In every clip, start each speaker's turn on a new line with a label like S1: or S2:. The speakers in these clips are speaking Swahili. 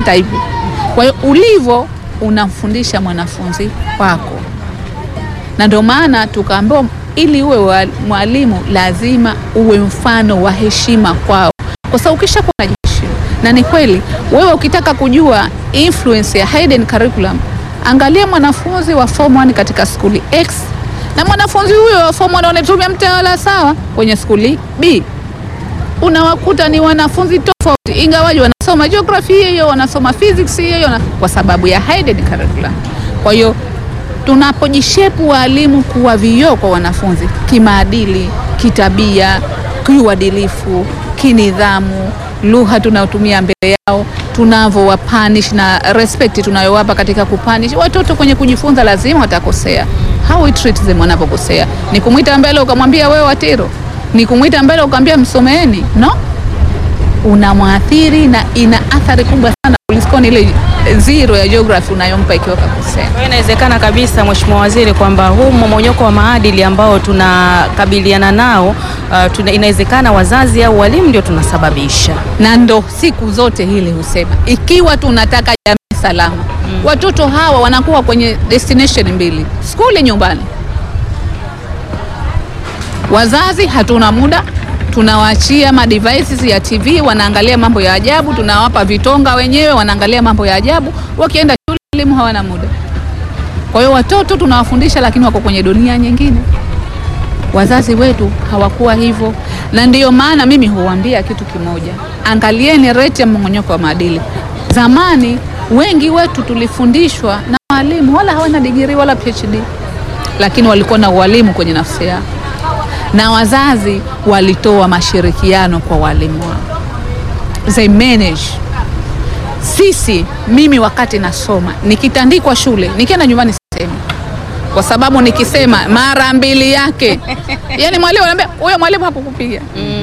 S1: hata hivyo. Kwa hiyo ulivyo unamfundisha mwanafunzi wako, na ndio maana tukaambiwa ili uwe wa- mwalimu lazima uwe mfano wa heshima kwao, kwa sababu ukishakuwa unajiheshimu, na ni kweli, wewe ukitaka kujua influence ya hidden curriculum, angalia mwanafunzi wa form 1 katika skuli X na mwanafunzi huyo wa form 1 anatumia mtaala sawa kwenye skuli B, unawakuta ni wanafunzi tofauti, ingawaji wanasoma geography hiyo hiyo, wanasoma physics hiyo hiyo, na- kwa sababu ya hidden curriculum. Kwa hiyo tunapojishepu waalimu kuwa vioo kwa wanafunzi kimaadili, kitabia, kiuadilifu, kinidhamu, lugha tunayotumia mbele yao, tunavyowapanish na respect tunayowapa katika kupanish watoto kwenye kujifunza, lazima watakosea. How we treat them wanapokosea, ni kumwita mbele ukamwambia wewe Watiro, ni kumwita mbele ukamwambia msomeeni? No, unamwathiri na ina athari kubwa sana kuliko ile zero ya geography unayompa ikiwa kakosea.
S2: Kwa hiyo inawezekana kabisa Mheshimiwa Waziri kwamba huu mmomonyoko wa maadili ambao tunakabiliana nao uh, tuna, inawezekana wazazi au walimu ndio tunasababisha.
S1: na ndo siku zote hili husema ikiwa tunataka jamii salama watoto hawa wanakuwa kwenye destination mbili skuli nyumbani wazazi hatuna muda tunawaachia ma devices ya tv wanaangalia mambo ya ajabu tunawapa vitonga wenyewe wanaangalia mambo ya ajabu wakienda shule elimu hawana muda kwa hiyo watoto tunawafundisha lakini wako kwenye dunia nyingine wazazi wetu hawakuwa hivyo, na ndiyo maana mimi huwaambia kitu kimoja, angalieni rate ya mmong'onyoko wa maadili. Zamani wengi wetu tulifundishwa na walimu wala hawana digiri wala PhD, lakini walikuwa na ualimu kwenye nafsi yao, na wazazi walitoa mashirikiano kwa walimu wao, they manage sisi mimi wakati nasoma nikitandikwa shule nikienda nyumbani sisemi kwa sababu nikisema mara mbili yake yani mwalimu anaambia huyo mwalimu hakukupiga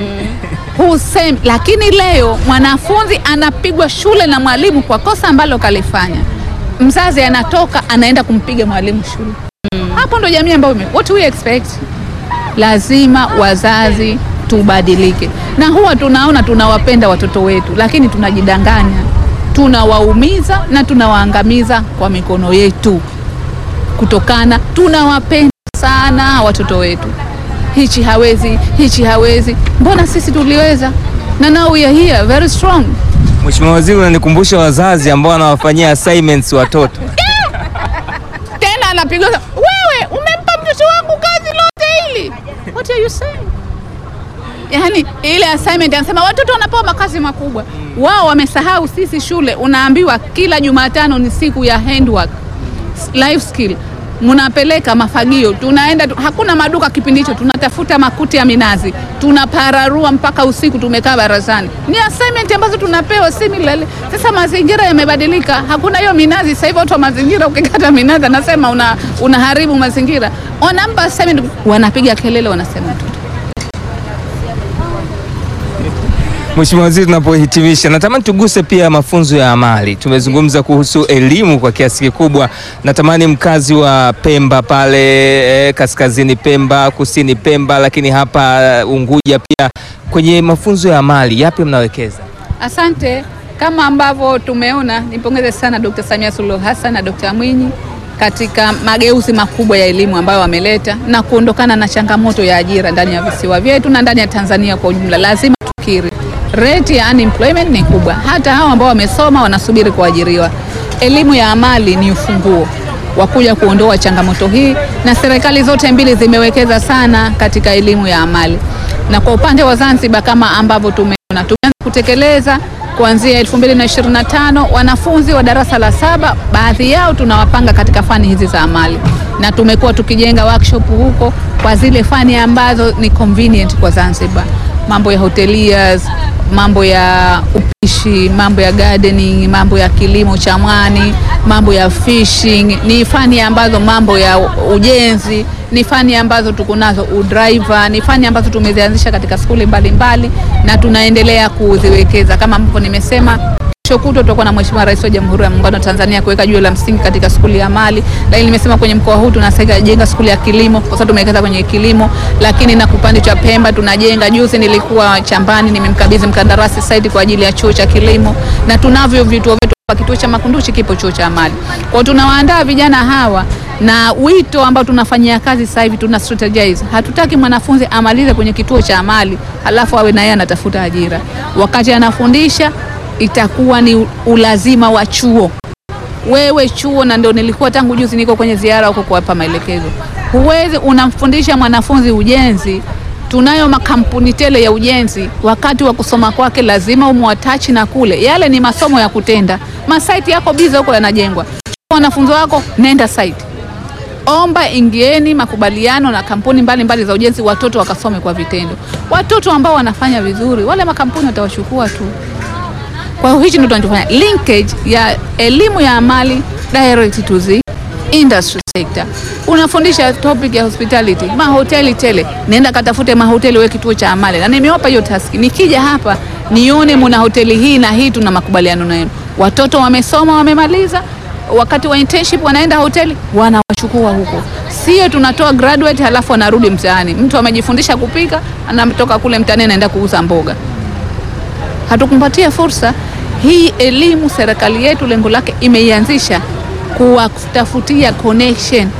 S1: husemi lakini leo mwanafunzi anapigwa shule na mwalimu kwa kosa ambalo kalifanya mzazi anatoka anaenda kumpiga mwalimu shule hapo ndo jamii ambayo ime- what we expect lazima wazazi tubadilike, na huwa tunaona tunawapenda watoto wetu, lakini tunajidanganya, tunawaumiza na tunawaangamiza kwa mikono yetu, kutokana tunawapenda sana watoto wetu. Hichi hawezi, hichi hawezi, mbona sisi tuliweza? Na now we are here very strong.
S3: Mheshimiwa Waziri, unanikumbusha wazazi ambao wanawafanyia assignments watoto.
S1: Tena anapigwa, wewe umempa mtoto wangu kazi lote hili, what are you saying? Yaani ile assignment anasema watoto wanapewa makazi makubwa, wao wamesahau. Sisi shule unaambiwa kila Jumatano ni siku ya handwork, life skill, mnapeleka mafagio, tunaenda tu, hakuna maduka kipindi hicho, tunatafuta makuti ya minazi, tunapararua mpaka usiku, tumekaa barazani. Ni assignment ambazo tunapewa similarly. Sasa mazingira yamebadilika, hakuna hiyo minazi. Sasa hivi watu wa mazingira, ukikata minazi anasema una, unaharibu mazingira. Wanampa assignment, wanapiga kelele, wanasema mtoto
S3: Mheshimiwa Waziri, tunapohitimisha, natamani tuguse pia mafunzo ya amali. Tumezungumza kuhusu elimu kwa kiasi kikubwa. Natamani mkazi wa Pemba pale eh, kaskazini Pemba, kusini Pemba, lakini hapa Unguja pia, kwenye mafunzo ya amali yapi mnawekeza?
S1: Asante. Kama ambavyo tumeona, nimpongeze sana Dr. Samia Suluhu Hassan na Dr. Mwinyi katika mageuzi makubwa ya elimu ambayo wameleta na kuondokana na changamoto ya ajira ndani ya visiwa vyetu na ndani ya Tanzania kwa ujumla. Lazima tukiri, rate ya unemployment ni kubwa, hata hao ambao wamesoma wanasubiri kuajiriwa. Elimu ya amali ni ufunguo wa kuja kuondoa changamoto hii, na serikali zote mbili zimewekeza sana katika elimu ya amali, na kwa upande wa Zanzibar kama ambavyo tumeona tumeanza kutekeleza kuanzia 2025 wanafunzi wa darasa la saba, baadhi yao tunawapanga katika fani hizi za amali, na tumekuwa tukijenga workshop huko kwa zile fani ambazo ni convenient kwa Zanzibar, mambo ya hoteliers, mambo ya upishi, mambo ya gardening, mambo ya kilimo cha mwani, mambo ya fishing, ni fani ambazo, mambo ya ujenzi ni fani ambazo tuko nazo, udriver ni fani ambazo tumezianzisha katika skuli mbalimbali na tunaendelea kuziwekeza kama ambavyo nimesema. Kesho kutwa tutakuwa na Mheshimiwa Rais wa Jamhuri ya Muungano wa Tanzania kuweka jiwe la msingi katika skuli ya amali, lakini nimesema kwenye mkoa huu tunasaidia jenga skuli ya kilimo kwa sababu tumewekeza kwenye kilimo, lakini na kupande cha Pemba tunajenga. Juzi nilikuwa Chambani, nimemkabidhi mkandarasi site kwa ajili ya chuo cha kilimo, na tunavyo vituo vyetu kituo cha Makunduchi kipo chuo cha amali. Kwa tunawaandaa vijana hawa na wito ambao tunafanyia kazi sasa hivi, tuna strategize. Hatutaki mwanafunzi amalize kwenye kituo cha amali halafu awe na yeye anatafuta ajira. Wakati anafundisha itakuwa ni ulazima wa chuo wewe chuo, na ndio nilikuwa tangu juzi niko kwenye ziara huko kuwapa maelekezo. Huwezi unamfundisha mwanafunzi ujenzi, tunayo makampuni tele ya ujenzi. Wakati wa kusoma kwake lazima umwatachi na kule, yale ni masomo ya kutenda. Masaiti yako biza huko yanajengwa, wanafunzi wako nenda site, omba, ingieni makubaliano na kampuni mbalimbali mbali za ujenzi, watoto wakasome kwa vitendo. Watoto ambao wanafanya vizuri, wale makampuni watawachukua tu. Kwa hiyo hichi ndio tunachofanya linkage ya elimu ya amali direct to the industry sector. Unafundisha topic ya hospitality, mahoteli tele, nenda katafute mahoteli, wewe kituo cha amali, na nimewapa hiyo task. Nikija hapa nione muna hoteli hii na hii, tuna makubaliano nayo. Watoto wamesoma wamemaliza, wakati wa internship wanaenda hoteli, wanawachukua huko, sio tunatoa graduate halafu anarudi mtaani. Mtu amejifundisha kupika, anatoka kule mtaani anaenda kuuza mboga hatukumpatia fursa hii. Elimu serikali yetu lengo lake imeianzisha kuwatafutia connection,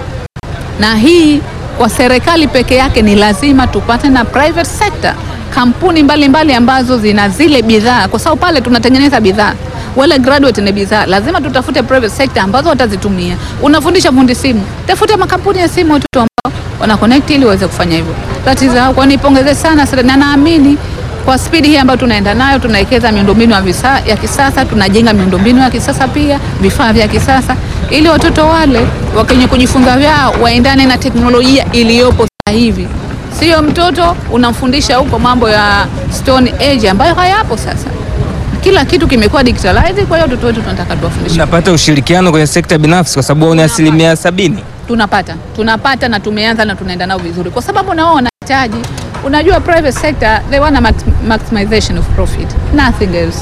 S1: na hii kwa serikali peke yake ni lazima tupate na private sector, kampuni mbalimbali mbali ambazo zina zile bidhaa, kwa sababu pale tunatengeneza bidhaa, wale graduate ni bidhaa. Lazima tutafute private sector ambazo watazitumia. Unafundisha fundi simu, tafuta makampuni ya simu, watoto ambao wana connect ili waweze kufanya hivyo. That is how, kwa nipongeze sana serikali na naamini kwa spidi hii ambayo tunaenda nayo, tunawekeza miundombinu ya kisasa, tunajenga miundombinu ya kisasa pia vifaa vya kisasa, ili watoto wale wakenye kujifunza vyao waendane na teknolojia iliyopo sasa hivi. Sio mtoto unamfundisha huko mambo ya stone age ambayo hayapo sasa. Kila kitu kimekuwa digitalized. Kwa hiyo watoto wetu tunataka tuwafundishe.
S3: Tunapata ushirikiano kwenye sekta binafsi kwa sababu ni asilimia sabini.
S1: Tunapata tunapata na tumeanza na tunaenda nao vizuri, kwa sababu nao wanahitaji Unajua, private sector they want a maximization of profit nothing else,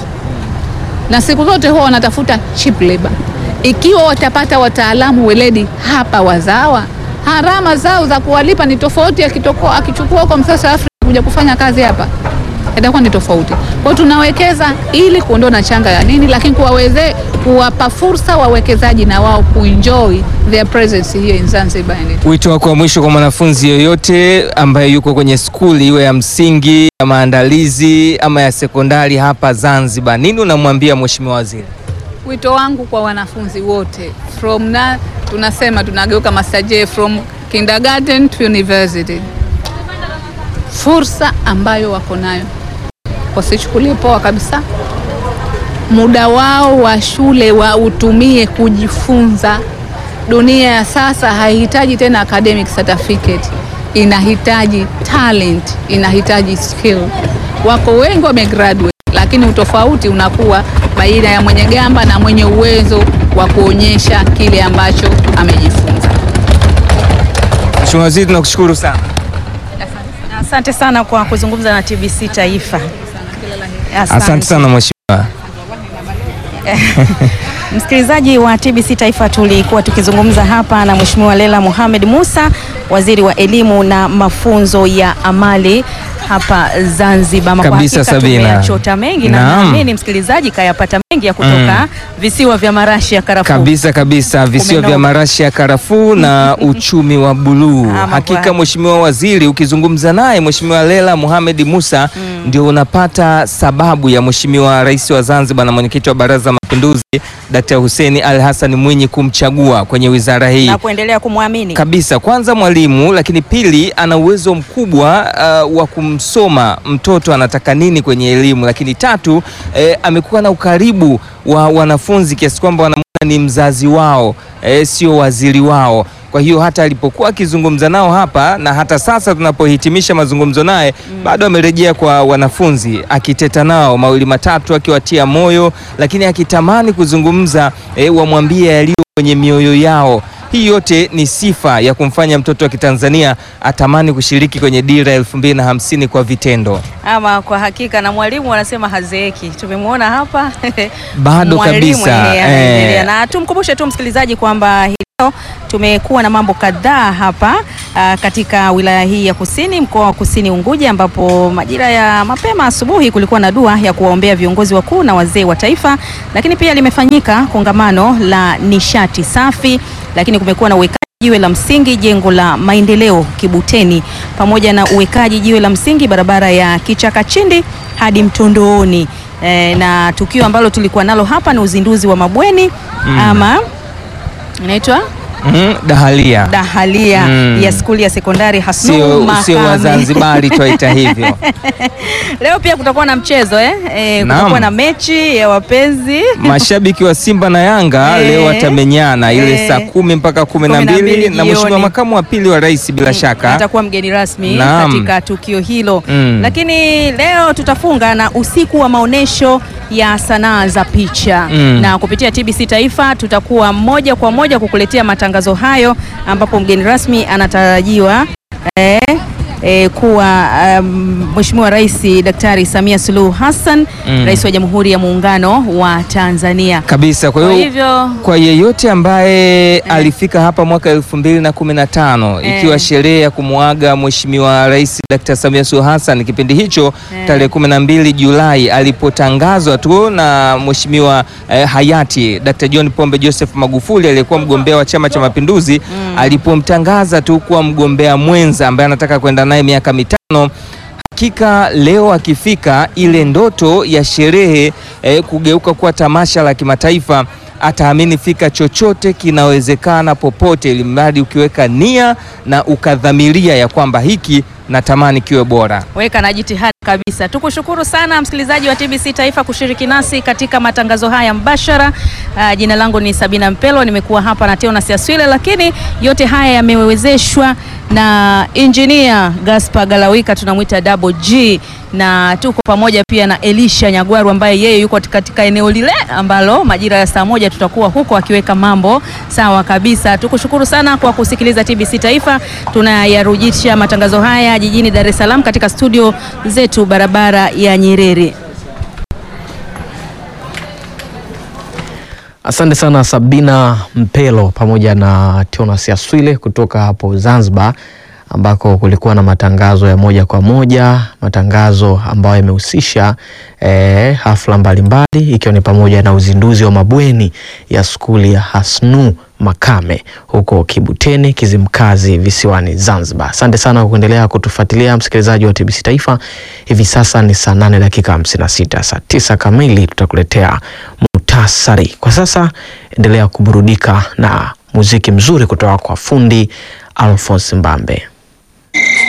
S1: na siku zote huwa wanatafuta cheap labor. Ikiwa watapata wataalamu weledi hapa wazawa, gharama zao za kuwalipa ni tofauti. Akitokoa akichukua kwa msasa Afrika kuja kufanya kazi hapa itakuwa ni tofauti. Kwa hiyo tunawekeza ili kuondoa na changa ya nini, lakini kuwaweze kuwapa fursa wawekezaji na wao kuenjoy their presence here in Zanzibar.
S3: Wito wako wa mwisho kwa mwanafunzi yoyote ambaye yuko kwenye skuli iwe ya msingi ya maandalizi ama ya sekondari hapa Zanzibar, nini unamwambia Mheshimiwa Waziri?
S1: Wito wangu kwa wanafunzi wote from na tunasema tunageuka master from kindergarten to university, fursa ambayo wako nayo wasichukulie poa kabisa. Muda wao wa shule wautumie kujifunza. Dunia ya sasa haihitaji tena academic certificate, inahitaji talent, inahitaji skill. Wako wengi wamegraduate, lakini utofauti unakuwa baina ya mwenye gamba na mwenye uwezo wa kuonyesha kile ambacho amejifunza.
S3: Mheshimiwa Waziri, tunakushukuru sana.
S2: Asante sana kwa kuzungumza na TBC Taifa.
S3: Asante sana mheshimiwa.
S2: Msikilizaji wa TBC Taifa, tulikuwa tukizungumza hapa na Mheshimiwa Leila Mohamed Musa, waziri wa elimu na mafunzo ya amali hapa Zanzibar. Kwa
S3: Kabisa,
S2: hakika
S3: Sabina.
S2: tumeyachota mengi na
S3: Naam.
S2: naamini msikilizaji kayapata mengi ya kutoka visiwa vya marashi ya karafuu.
S3: Kabisa kabisa, visiwa
S2: Umenoga.
S3: vya marashi ya karafuu na uchumi wa buluu.
S2: Ama
S3: Hakika
S2: kwa-
S3: Mheshimiwa Waziri, ukizungumza naye Mheshimiwa Leila Mohamed Musa ndio unapata sababu ya Mheshimiwa Rais wa Zanzibar na mwenyekiti wa Baraza la Mapinduzi Dkt. Hussein Ali Hassan Mwinyi kumchagua kwenye wizara hii
S2: na kuendelea kumwamini
S3: kabisa. Kwanza mwalimu, lakini pili ana uwezo mkubwa uh, wa kumsoma mtoto anataka nini kwenye elimu, lakini tatu eh, amekuwa na ukaribu wa wanafunzi kiasi kwamba wanamwona ni mzazi wao eh, sio waziri wao. Kwa hiyo hata alipokuwa akizungumza nao hapa na hata sasa tunapohitimisha mazungumzo naye bado amerejea kwa wanafunzi akiteta nao mawili matatu, akiwatia moyo, lakini akitamani kuzungumza eh, wamwambie yaliyo kwenye mioyo yao. Hii yote ni sifa ya kumfanya mtoto wa Kitanzania atamani kushiriki kwenye dira elfu mbili na hamsini kwa vitendo.
S2: ama kwa hakika, na mwalimu anasema hazeeki. Tumemwona hapa
S3: Bado
S2: Mwalimu
S3: kabisa,
S2: yeye anaendelea.
S3: eh.
S2: Na tumkumbushe tu msikilizaji kwamba hii leo tumekuwa na mambo kadhaa hapa ah, katika wilaya hii ya Kusini, mkoa wa Kusini Unguja, ambapo majira ya mapema asubuhi kulikuwa na dua ya kuwaombea viongozi wakuu na wazee wa taifa, lakini pia limefanyika kongamano la nishati safi, lakini kumekuwa na uwekaji jiwe la msingi jengo la maendeleo Kibuteni, pamoja na uwekaji jiwe la msingi barabara ya Kichakachindi hadi Mtondooni. E, na tukio ambalo tulikuwa nalo hapa ni uzinduzi wa mabweni ama inaitwa
S3: Mhm, dahalia
S2: dahalia
S3: Mm.
S2: ya skuli ya sekondari Hasnu
S3: sio sio
S2: Makame.
S3: Wazanzibari twaita hivyo.
S2: Leo pia kutakuwa na mchezo eh? E,
S3: Naam.
S2: kutakuwa na mechi ya wapenzi
S3: Mashabiki wa Simba na Yanga
S2: Eh.
S3: leo watamenyana ile
S2: Eh.
S3: saa kumi mpaka kumi na
S2: Kumi na
S3: mbili
S2: mbili
S3: na mheshimiwa
S2: jioni.
S3: makamu wa pili wa rais bila shaka
S2: atakuwa mgeni rasmi
S3: Naam.
S2: katika tukio hilo
S3: Mm.
S2: lakini leo tutafunga na usiku wa maonyesho ya sanaa za picha
S3: Mm.
S2: na kupitia TBC Taifa tutakuwa moja kwa moja kukuletea matangazo hayo ambapo mgeni rasmi anatarajiwa eh, eh, kuwa um, Mheshimiwa Rais Daktari Samia Suluhu Hassan
S3: Mm.
S2: Rais wa Jamhuri ya Muungano wa Tanzania.
S3: kabisa. Kwa
S2: Kwa
S3: hiyo
S2: hivyo
S3: kwa yeyote ambaye alifika hapa mwaka elfu mbili na kumi na tano
S2: Eh.
S3: ikiwa sherehe ya kumwaga Mheshimiwa Rais Dr. Samia Suluhu Hassan kipindi hicho
S2: Eh.
S3: tarehe kumi na mbili Julai alipotangazwa tu na Mheshimiwa eh, hayati Dr. John Pombe Joseph Magufuli aliyekuwa mgombea wa Chama cha Mapinduzi alipomtangaza tu kuwa mgombea mwenza ambaye anataka kwenda naye miaka mitano hakika leo akifika ile ndoto ya sherehe eh, kugeuka kuwa tamasha la kimataifa ataamini fika chochote kinawezekana popote, ili mradi ukiweka nia na ukadhamiria ya kwamba hiki natamani kiwe bora.
S2: weka na jitihada kabisa. Tukushukuru sana msikilizaji wa TBC Taifa kushiriki nasi katika matangazo haya mbashara. Uh, jina langu ni Sabina Mpelo, nimekuwa hapa na Teona Siaswile, lakini yote haya yamewezeshwa na engineer Gaspar Galawika, tunamwita Double G, na tuko pamoja pia na Elisha Nyagwaru ambaye yeye yuko katika eneo lile ambalo majira ya saa moja tutakuwa huko akiweka mambo sawa kabisa. Tukushukuru sana kwa kusikiliza TBC Taifa. Tunayarujisha matangazo haya jijini Dar es Salaam katika studio zetu barabara ya Nyerere.
S4: Asante sana Sabina Mpelo pamoja na Teonas Yaswile kutoka hapo Zanzibar ambako kulikuwa na matangazo ya moja kwa moja, matangazo ambayo yamehusisha eh, hafla mbalimbali ikiwa ni pamoja na uzinduzi wa mabweni ya skuli ya Hasnu Makame huko Kibuteni, Kizimkazi, visiwani Zanzibar. Asante sana kwa kuendelea kutufuatilia msikilizaji wa TBC Taifa. Hivi sasa ni saa 8 dakika 56, saa 9 kamili tutakuletea muhtasari. Kwa sasa endelea kuburudika na muziki mzuri kutoka kwa fundi Alphonse Mbambe.